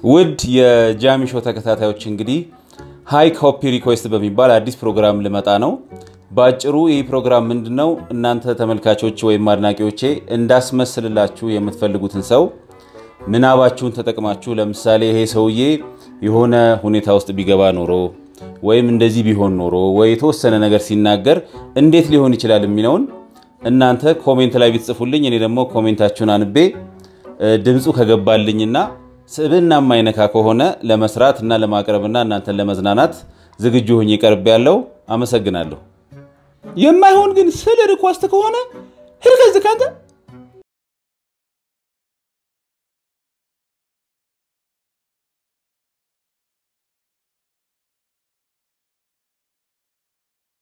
ውድ የጃሚ ሾው ተከታታዮች እንግዲህ ሃይ ኮፒ ሪኩዌስት በሚባል አዲስ ፕሮግራም ልመጣ ነው። በአጭሩ ይህ ፕሮግራም ምንድን ነው? እናንተ ተመልካቾች ወይም አድናቂዎቼ እንዳስመስልላችሁ የምትፈልጉትን ሰው ምናባችሁን ተጠቅማችሁ ለምሳሌ ይሄ ሰውዬ የሆነ ሁኔታ ውስጥ ቢገባ ኖሮ ወይም እንደዚህ ቢሆን ኖሮ ወይ የተወሰነ ነገር ሲናገር እንዴት ሊሆን ይችላል የሚለውን እናንተ ኮሜንት ላይ ቢትጽፉልኝ እኔ ደግሞ ኮሜንታችሁን አንቤ ድምፁ ከገባልኝና ስብዕና የማይነካ ከሆነ ለመስራት እና ለማቅረብና እናንተን ለመዝናናት ዝግጁ ሆኜ ቀርብ ያለው አመሰግናለሁ። የማይሆን ግን ስል ሪኳስት ከሆነ ሂድ ከዚህ ካንተ